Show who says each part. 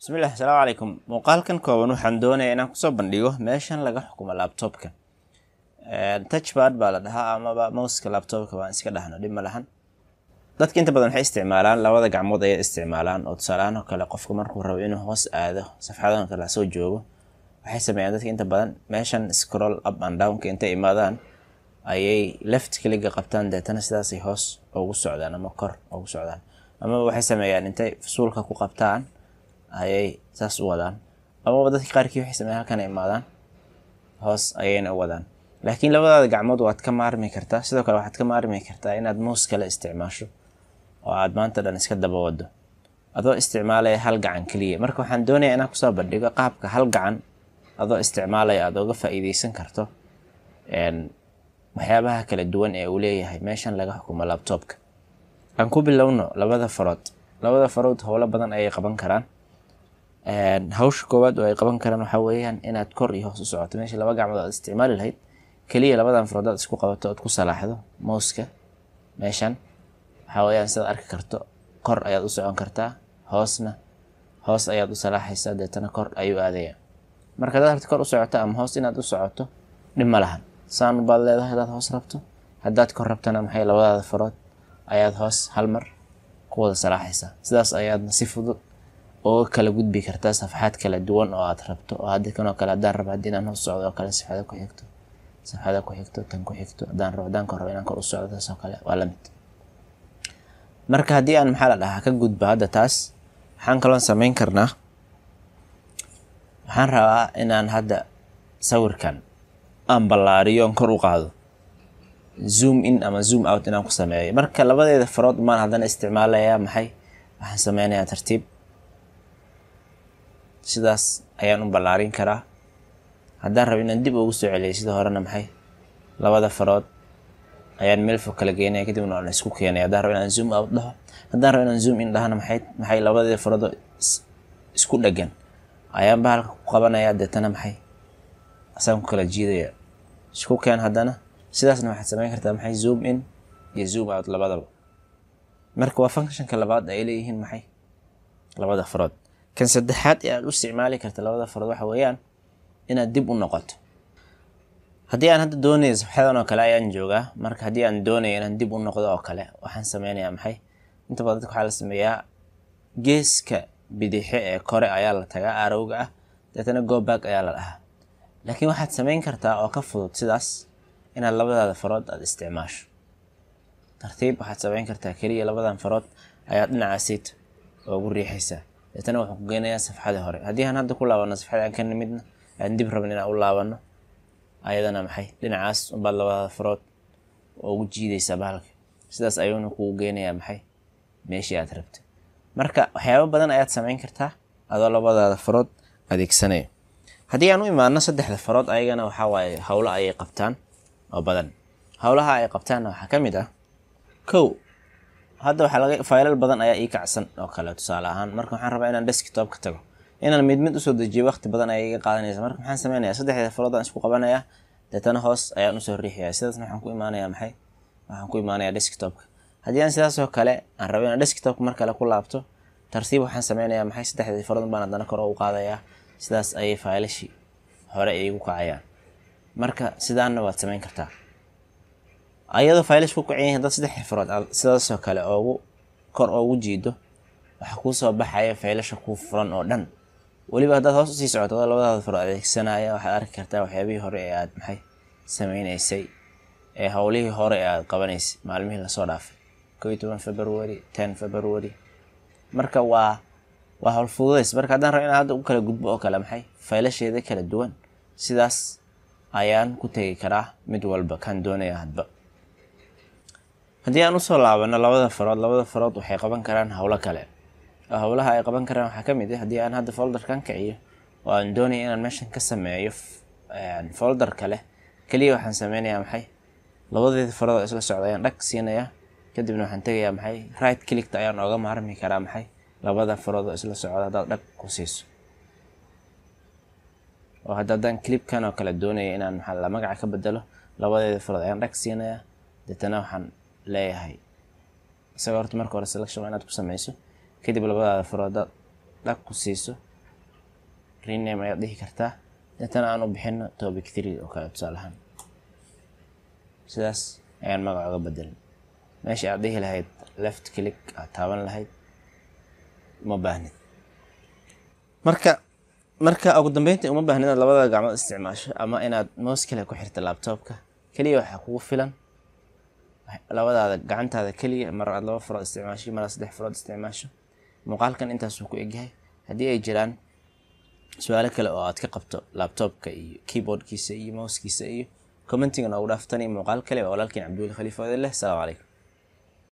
Speaker 1: bismillahi asalaamu calaykum muuqaalkan kooban waxaan doonayaa inaan kusoo bandhigo meeshan laga xukumo laptopka touchpad baa la dhahaa amaba mouska laptopka baan iska dhahno dhib ma lahan dadka inta badan waxay isticmaalaan labada gacmood ayay isticmaalaan oo tusaalahaan oo kale qofka markuu rabo inuu hoos aado safxadahan kale soo joogo waxay sameeyaan dadka inta badan meeshan scroll up and downka intay imaadaan ayay left clicga qabtaan deetana sidaasay hoos ugu socdaan ama kor ugu socdaan amaba waxay sameeyaan intay fusuulka ku qabtaan ayay saas u wadaan amaba dadka qaarkii waxay sameeyaan halkan ay imaadaan hoos ayayna u wadaan laakiin labadaada gacmood waad ka maarmi kartaa sidoo kale waxaad ka maarmi kartaa inaad mouse kale isticmaasho oo aad maanta dhan iska daba wado adoo isticmaalaya hal gacan keliya marka waxaan doonayaa inaan kusoo bandhigo qaabka hal gacan adoo isticmaalaya aad uga faa'iideysan karto waxyaabaha kala duwan ee uu leeyahay meeshan laga xukumo laptopka aan ku bilowno labada farood labada farood howlo badan ayay qaban karaan hawsha koowaad oo ay qaban karaan waxaa weeyaan inaad kor iyo hoos u socoto meesha laba gacmood aad isticmaali lahayd keliya labadan farood aad isku qabato ood ku salaaxdo mouska meeshan waxaa weeyaan sidaad arki karto kor ayaad u socon kartaa hoosna hoos ayaad u salaaxaysaa deetana kor ayuu aadaya marka hadaad rabto kor u socoto ama hoos inaad u socoto dhib ma lahan saan baad leedahay hadaad hoos rabto haddaad kor rabtana maxay labadaada farood ayaad hoos hal mar ku wada salaaxaysaa sidaas ayaadna si fudud uga kala gudbi kartaa safxaad kala duwan oo aad rabto oo hadda kanoo kale haddaan rabo haddii inaan hoos socdo oo kale safxada ku xigto safxada ku xigto tan ku xigto haddaan rabo haddaan kor rabo inaan kor u socdo taas oo kale waa la mid marka haddii aan maxaa la dhahaa ka gudbo hadda taas waxaan kaloon samayn karnaa waxaan rabaa inaan hadda sawirkan aan ballaariyo on kor u qaado zoom in ama zoom out inaan ku sameeyo marka labadeeda farood maan haddana isticmaalayaa maxay waxaan sameynayaa tartiib sidaas ayaan u ballaarin karaa haddaan rabo inaan dib ugu soo celiyo sida horena maxay labada farood ayaan meel fog kala geynaya kadibna aan isku keenaya haddaan rabo inaan zoom out dhaho haddaan rabo inaan zoom in dhahana maxay maxay labadeeda faroodoo isku dhagan ayaan bahalka ku qabanaya deetana maxay asaan ku kala jiidaya isku keen haddana sidaasna waxaad samayn kartaa maxay zoom in iyo zoom out labadaba marka waa functionka labaad ay leeyihiin maxay labada farood kan saddexaad ee aad u isticmaali karta labada farood waxa weeyaan inaad dib u noqoto haddii aan hadda doonayo safxadan oo kale ayaan joogaa marka haddii aan doonayo inaan dib u noqdo oo kale waxaan sameynayaa maxay inta badan dadka waxaa la sameeyaa geeska bidixe ee kore ayaa la tagaa arowga ah deetana goback ayaa la dhahaa laakiin waxaad samayn kartaa oo ka fudud sidaas inaad labadaada farood aad isticmaasho tartiib waxaad samayn kartaa keliya labadan farood ayaad dhinacaasiid ugu riixaysaa deetana wuxuu ku geynayaa safxadii hore haddii aan hadda ku laabano safxada aan ka nimidna aan dib rabin inaan u laabano ayadana maxay dhinacaas unbaad labadaada farood ugu jiidaysaa bahalka sidaas ayuuna kugu geynayaa maxay meeshii aad rabta marka waxyaabo badan ayaad samayn kartaa adoo labadaada farood adeegsanaya haddii aan u imaano saddexda farood ayagana waxaa waaye howlo ayay qabtaan oo badan howlaha ay qabtaanna waxaa ka mid ah kow hadda waxaa laga faylal badan ayaa ii kacsan oo kale tusaale ahaan marka waxaan rabaa inaan desktop ka tago inaan mid mid usoo dejiyo waqti badan ayay iga qaadanaysa marka maxaan sameynayaa saddexda farood aan isku qabanayaa deetana hoos ayaan usoo riixayaa sidaasna waxaan ku imaanayaa maxay waxaan ku imaanayaa desktopka haddii aan sidaasoo kale aan rabo inaan desktopka mar kale ku laabto tartiib waxaan sameynayaa maxay saddexdii farood baan haddana kor ugu qaadayaa sidaas ayay faylashii hore iigu kacayaan marka sidaanna waad samayn kartaa ayadoo faylash ku kacan yihiin dad saddex farood aad sidaasoo kale oogu kor oogu jiido waxaa kuu soo baxaya faylasha kuu furan oo dhan weliba haddaad hoos usii socoto adoo labadaada farood adeegsanaya waxaad arki kartaa waxyaabihii hore ee aad maxay sameynaysay ee howlihii hore ee aad qabanaysay maalmihii lasoo dhaafay koo iyo toban february ten february marka waa waa howl fududays marka haddaan rabo inaan hadda u kala gudbo oo kale maxay faylasheeda kala duwan sidaas ayaan ku tegi karaa mid walba kan doonaya hadba haddii aan usoo laabano labada farood labada farood waxay qaban karaan howlo kale oo howlaha ay qaban karaan waxaa ka mid ah haddii aan hadda folderkan kiciyo oo aan doonaya inaan meeshan ka sameeyo folder kale keliya waxaan sameynayaa maxay labadeeda farood oo isla socda ayaan dhag siinayaa kadibna waxaan tegayaa maxay right clickta ayaan ooga maarmi karaa maxay labada farood oo isla socda haddaad dhag ku siiso oo hadda haddaan clipkan oo kale doonaya inaan maxaa la magaca ka bedelo labadeeda farood ayaan dhag siinayaa deetana waxaan leeyahay isaga horta marka hore selection waa inaad ku sameyso kadib labadaada farood dhag ku siiso rename ayaad dhihi kartaa deetana aan u bixino topic three oo kale tusaale ahaan sidaas ayaan magaca uga bedelin meesha aad dhihi lahayd left click aad taaban lahayd uma baahnid marka marka ugu dambeyntii uma baahni inaad labada gacmood isticmaasho ama inaad mouse kale ku xirta laptopka keliya waxaa kugu filan labadaada gacantaada keliya mar aad laba farood isticmaasho mar aad saddex farood isticmaasho muuqaalkan intaasuu ku egyahay haddii ay jiraan su-aalo kale oo aad ka qabto laptopka iyo keyboardkiisa iyo mousekiisa iyo commentiga noogu dhaaftani muuqaal kale waa walaalkiin cabduuli khaliif odin leh asalaamu calaykum